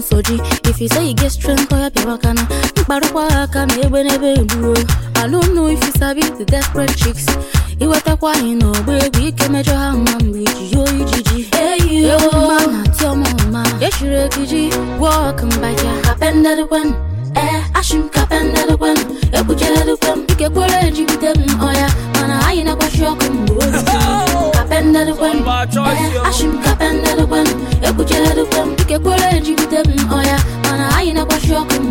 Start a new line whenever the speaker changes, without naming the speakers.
soji if you say you get strength oya pịawa aka na mkparụkwa aka na egbe n'ebe egbuo I don't know if you sabi the desperate chicks iwetakwa anyị n'ọgba egwu ike mejọ ha mma mgbe iji yo ijiji ewu mma na tiọmọma echiri ekiji wọk mbaja kapendedekwen ee ashim kapendedekwen ekpuchededekwen ike kwere ejigide m ọya mana anyị na-agbachi ọkụ mgbe ozi kapendedekwen ee ashim kapendedekwen ekpuchededekwen ike kwere ejigide m ọya mana anyị na-agbachi ọkụ